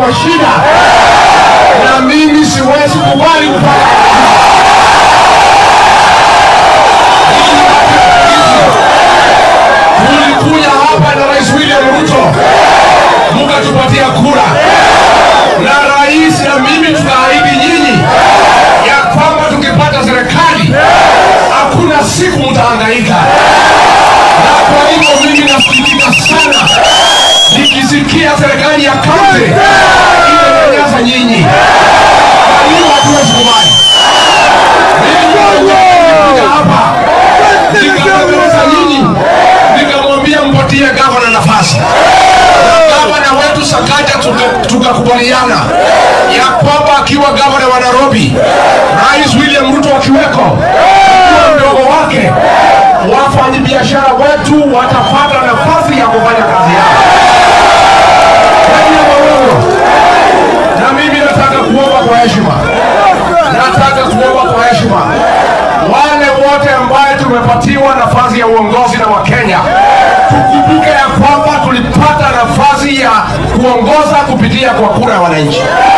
kwa shida, na mimi siwezi kubali kupata tulikuja hapa na Rais William Ruto mkatupatia kura, na rais na mimi tukaahidi nyinyi ya kwamba tukipata serikali hakuna siku mtahangaika. Na kwa hivyo mimi nasikitika sana nikisikia serikali ya kaunti inanyanyasa nyinyi. Kwa hiyo hatuwezi kubali. Mimi nilikuja hapa nikazungumza nyinyi, nikamwambia mpatie gavana nafasi. Gavana wetu Sakaja tuka- tukakubaliana ya kwamba akiwa gavana wa Nairobi, Rais William Ruto akiweko, akiwa mdogo wake, wafanyabiashara wetu watapata nafasi ya kufanya kazi yao. Kweli ama uongo? Na mimi nataka kuomba kwa heshima, nataka kuomba kwa heshima wale wote ambaye tumepatiwa nafasi ya uongozi na Wakenya, tukumbuke ya kwamba tulipata nafasi ya kuongoza kupitia kwa kura ya wananchi,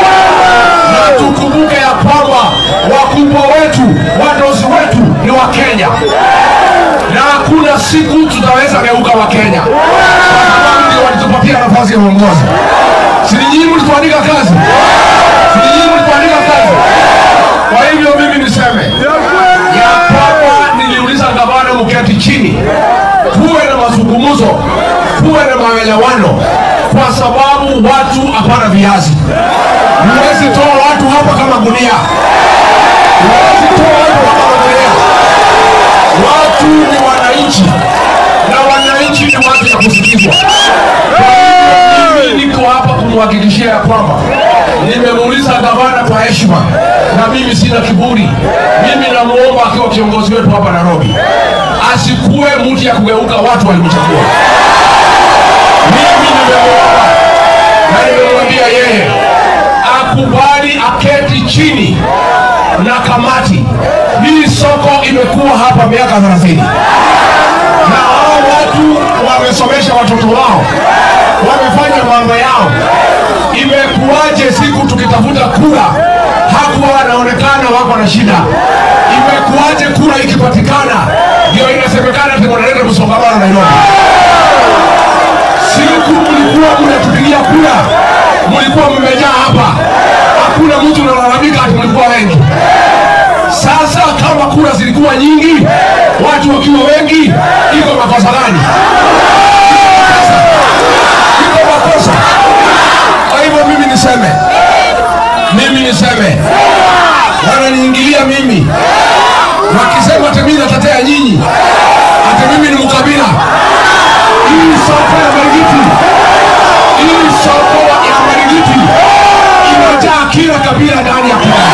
na tukumbuke ya kwamba wakubwa wetu, wadozi wetu ni Wakenya, na hakuna siku tutaweza geuka Wakenya kwa sababu ndio walitupatia nafasi ya uongozi. Si nyinyi mlituandika kazi? Si nyinyi mlituandika kazi? Kwa hivyo mimi niseme ya kwamba niliuliza gavana mketi chini, kuwe na mazungumzo, kuwe na maelewano, kwa sababu watu hapana viazi. Huwezi toa watu hapa kama gunia, huwezi toa watu hapa kama gunia. Watu ni wananchi na wananchi ni watu ya kusikizwa. Kwa hivyo mimi niko hapa kumhakikishia ya kwamba nimemuuliza gavana kwa heshima, na mimi sina kiburi. Mimi namuomba akiwa kiongozi wetu hapa Nairobi, asikuwe mtu ya kugeuka watu walimchagua. Mimi nimemuomba na nimemwambia yeye akubali aketi chini na kamati. Hii soko imekuwa hapa miaka 30 na hao watu wamesomesha watoto wao, wamefanya mambo yao. Imekuwaje siku tukitafuta kura hakuwa wanaonekana wako na shida? Imekuwaje kura ikipatikana ndio inasemekana ati wanaleta msongamano Nairobi? Siku mlikuwa mnatupigia kura, mlikuwa mmejaa hapa, hakuna mtu analalamika ati mlikuwa wengi. Sasa kama kura zilikuwa nyingi, watu wakiwa wengi, iko makosa gani? Iko makosa. Kwa hivyo mimi niseme, mimi niseme, wananiingilia mimi wakisema ati mimi natetea nyinyi, ati mimi ni mkabila. Hii soko ya Marigiti, hii soko ya Marigiti imejaa kila kabila ndani ya Kenya.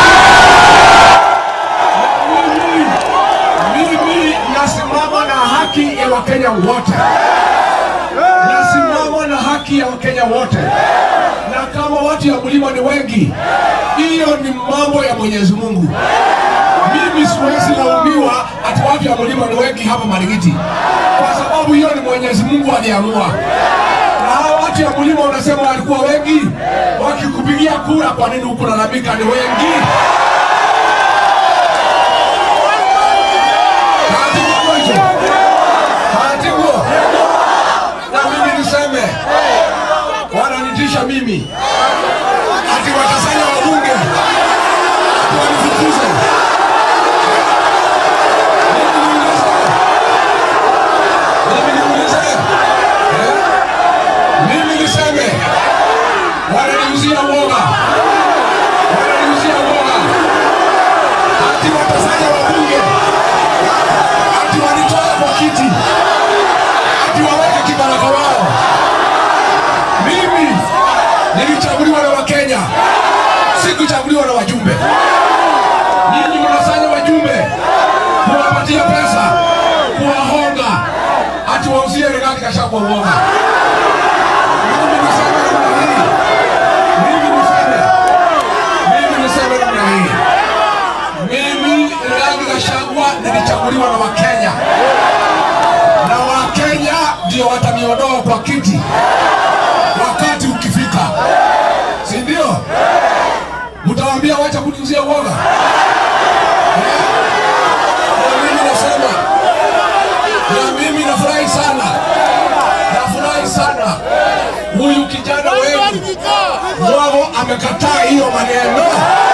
mimi nasimama na haki ya wakenya wote nasimama na haki ya wakenya wote na kama watu ya mlima ni wengi hiyo ni mambo ya mwenyezi mungu mimi siwezi laumiwa ati watu ya mlima ni wengi hapa marigiti kwa sababu hiyo ni mwenyezi mungu aliamua na hao watu ya mlima wanasema walikuwa wengi wakikupigia kura kwa nini huku lalamika ni wengi Hatibu hicho. Hatibu. Na mimi niseme wananitisha mimi ati watasanya wabunge ati wanifukuze. Mimi niulize. Eh? Mimi niseme wananiuzia uoga, wananiuzia uoga ati watasanya wabunge ati wanitoa kwa kiti ati waweke kibaraka wao. Mimi nilichaguliwa na Wakenya, sikuchaguliwa na wajumbe. Nili amekataa hiyo maneno.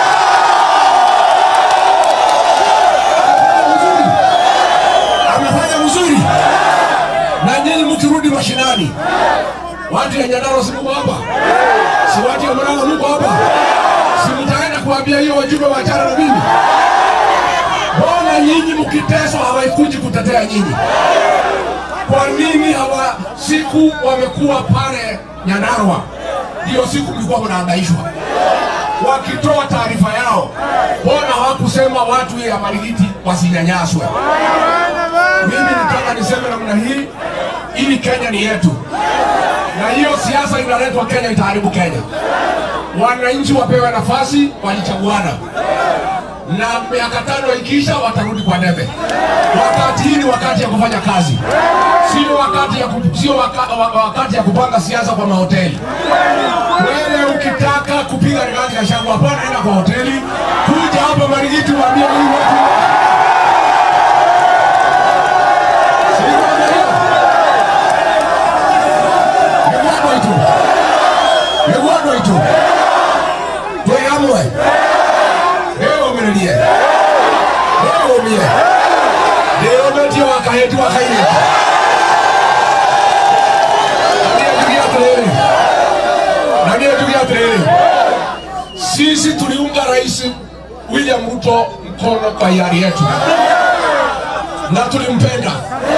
Amefanya mzuri, na nyinyi mkirudi mashinani, watu ya Nyandarua si mko hapa, si watu ya Murang'a mko hapa, si mtaenda kuambia hiyo wajumbe wachana na mimi? Mbona nyinyi mkiteswa hawaikuji kutetea nyinyi? Kwa nini hawa siku wamekuwa pale Nyandarua, ndio siku mlikuwa mnahangaishwa wakitoa taarifa yao, mbona hawakusema watu ya Marigiti wasinyanyaswe? Mimi nataka niseme namna hii, ili Kenya ni yetu, na hiyo siasa inaletwa Kenya itaharibu Kenya. Wananchi wapewe nafasi, walichaguana na miaka tano ikiisha watarudi kwa debe. Wakati hii ni wakati ya kufanya kazi, sio wakati ya ku, sio waka, wa- wakati ya kupanga siasa kwa mahoteli. Wewe ukitaka kupiga Rigathi Gachagua, hapana, enda kwa hoteli, kuja hapa Marigiti waambie hii watu Sio ndio? Nĩgwandwo itu nĩgwandwo itu twĩ hamwe ndĩyũmĩrĩrie ndĩyũmie ndĩyũmĩtie wa kahĩti wa kairĩtu na niĩ njuge atĩrĩrĩ na niĩ njuge atĩrĩrĩ sisi tuliunga rais William Ruto mkono kwa hiari yetu na tulimpenda.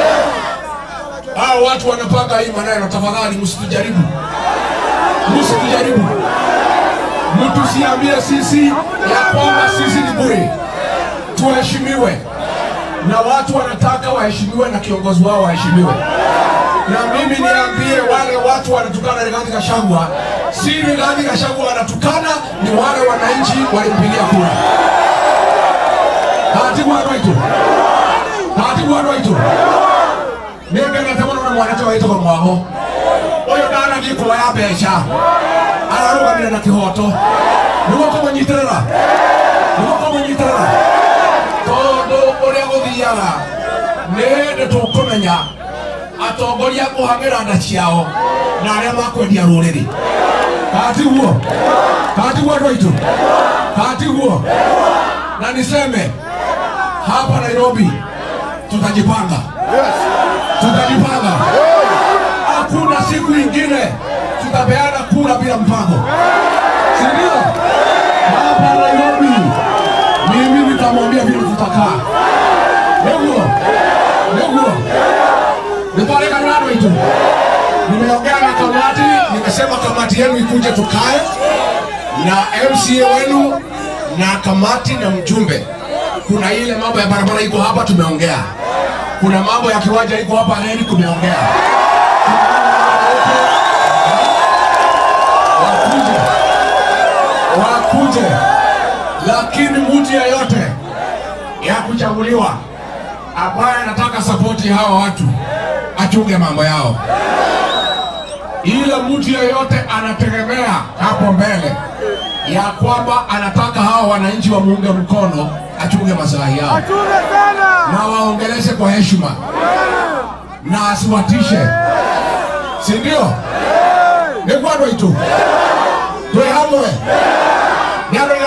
Hao watu wanapanga hii maneno, tafadhali msitujaribu, msitujaribu, mtusiambie sisi ya kwamba sisi ni bure. Tuheshimiwe na watu wanataka waheshimiwe na kiongozi wao waheshimiwe. Na mimi niambie wale watu wanatukana Rigathi Gachagua, si Rigathi Gachagua wanatukana, ni wale wananchi walimpigia kura. Taratibu andũ aitũ taratibu andũ aitũ nĩ ngenete mũno na mwanake waitagwo mwago ũyũ ndanathiĩ kuoya mbeca ararũgamire na kĩhoto nĩguo kũmũnyitĩrĩra nĩguo kũmũnyitĩrĩra tondũ ũrĩa gũthiaga nĩ hĩndĩ tũkũmenya atongoria kũhang'ĩra nda ciao na arĩa makwendia rũrĩrĩ katiguo katiguo andũ aitũ katiguo na niseme hapa Nairobi tutajipanga, tutajipanga. Hakuna siku ingine tutapeana kura bila mpango, si ndio? Hapa Nairobi mimi nitamwambia vile tutakaa. Niguo niguo nitwarekana andũ aitũ. Nimeongea na kamati, nimesema kamati yenu ikuje tukae na MCA wenu na kamati na mjumbe. Kuna ile mambo ya barabara iko hapa, tumeongea. Kuna mambo ya kiwanja iko hapa reli, tumeongea. Wakuje, wakuje, lakini mtu yeyote ya kuchaguliwa ambaye anataka sapoti hawa watu achunge mambo yao. Ile mtu yeyote anategemea hapo mbele ya kwamba anataka hawa wananchi wamuunge mkono, achunge maslahi yao Achunge sana. na waongeleshe kwa heshima na asiwatishe, si ndio? nä kwandå aitå twä hamwe nä andå